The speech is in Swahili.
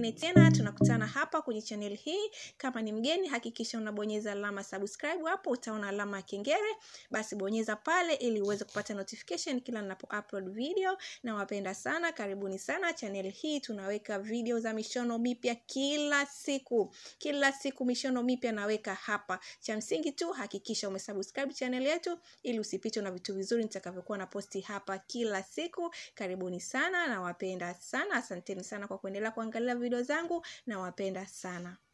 nyingine tena tunakutana hapa kwenye channel hii. Kama ni mgeni, hakikisha unabonyeza alama subscribe hapo, utaona alama ya kengele, basi bonyeza pale ili uweze kupata notification kila ninapo upload video. Nawapenda sana, karibuni sana channel hii. Tunaweka video za mishono mipya kila siku, kila siku mishono mipya naweka hapa. Cha msingi tu hakikisha umesubscribe channel yetu ili usipitwe na vitu vizuri nitakavyokuwa na posti hapa kila siku. Karibuni sana, nawapenda sana, asanteni sana kwa kuendelea kuangalia video zangu, nawapenda sana.